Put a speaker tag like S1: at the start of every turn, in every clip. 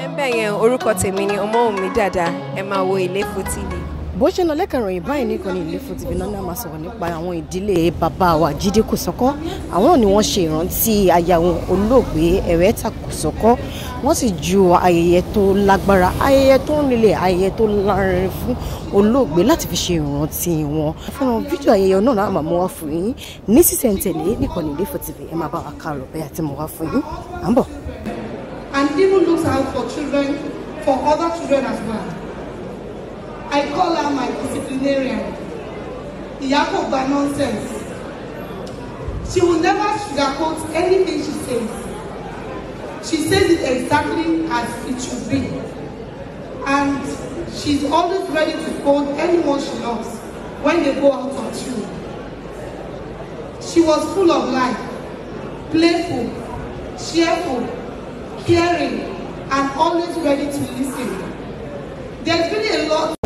S1: ẹ̀ńbẹ̀ yẹn orúkọ tèmi ni ọmọwùnmí dàda ẹ máa wo Ilefo TV.
S2: bó ṣe ń lọ lẹ́kàn ìròyìn báyìí nìkan ní Ilefo TV náà ní a máa sọ̀rọ̀ nípa àwọn ìdílé bàbá wa Jídé Kòsọ́kọ́ àwọn náà ni wọ́n ṣe ìrántí aya wọn olóògbé Ẹ̀rẹ́tà Kòsọ́kọ́ wọ́n sì ju ayẹyẹ tó lágbára ayẹyẹ tó nílẹ̀ ayẹyẹ tó lárinrin fún olóògbé láti fi ṣe ìrántí wọn fún fídíò ayẹyẹ náà náà máa mú wá fún yín ní sísẹ̀ntẹ̀lé nìkan ní Ilefo TV ẹ máa bá wa ká lọ bẹ́ẹ̀ àti mú wá fún yín à ń bọ̀.
S3: and even looks out for children, for other children as well. I call her my disciplinarian. Iyako by nonsense. She will never sugarcoat anything she says. She says it exactly as it should be. And she's always ready to scold anyone she loves when they go out on tune. She was full of life, playful, cheerful, caring, and always ready to listen. There's been a lot.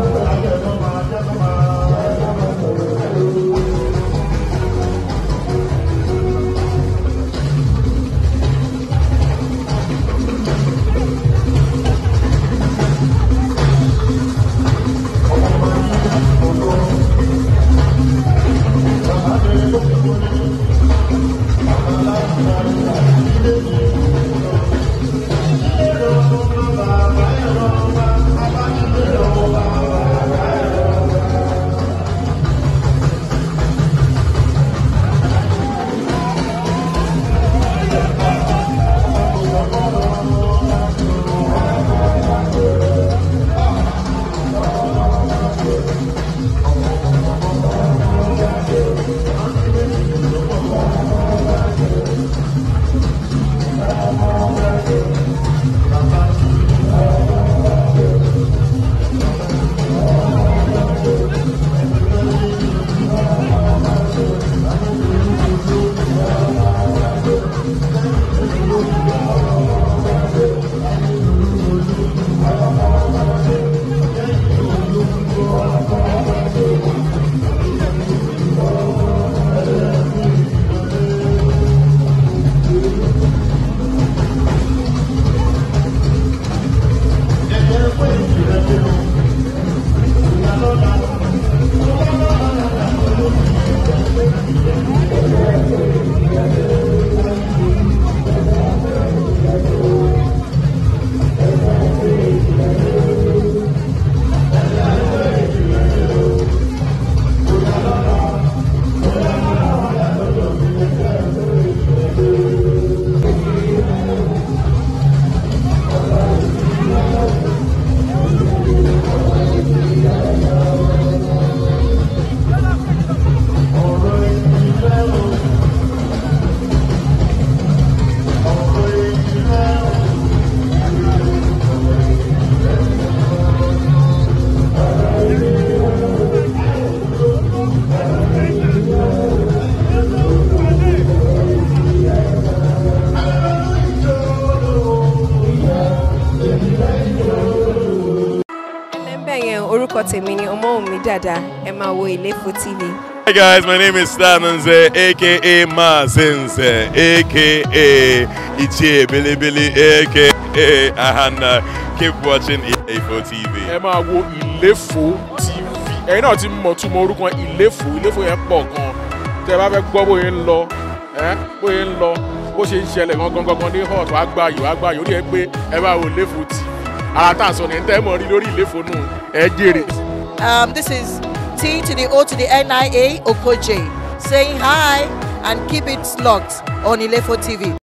S1: ẹ̀ńbẹ̀ yẹn orúkọ tèmi ni ọmọwùnmí dàda ẹ máa wo Ilefo TV.
S4: Hi guys, my name is Stananze, aka Mazinze, aka Ichie Bilibili, aka Ahana. Keep watching Ilefo TV.
S5: ẹ máa wo Ilefo TV ẹ̀yin náà ti mọ̀ túmọ̀ orúkọ Ilefo Ilefo yẹn pọ̀ gan tẹ́ ẹ bá fẹ́ gbọ́ bóyá ń lọ ẹ́ bóyá ń lọ bó ṣe ń ṣẹlẹ̀ gangan gangan ní hot wàá gbà yìí wàá gbà yìí ó rí ẹ pé ẹ bá wo Ilefo TV ara tá à ń sọ ní ẹ̀ ń tẹ́ ẹ mọ̀ rí lórí Ilefo nù ẹ jèrè.
S6: Um, this is T to the O to the NIA Okoje saying hi and keep it locked on Ilefo TV.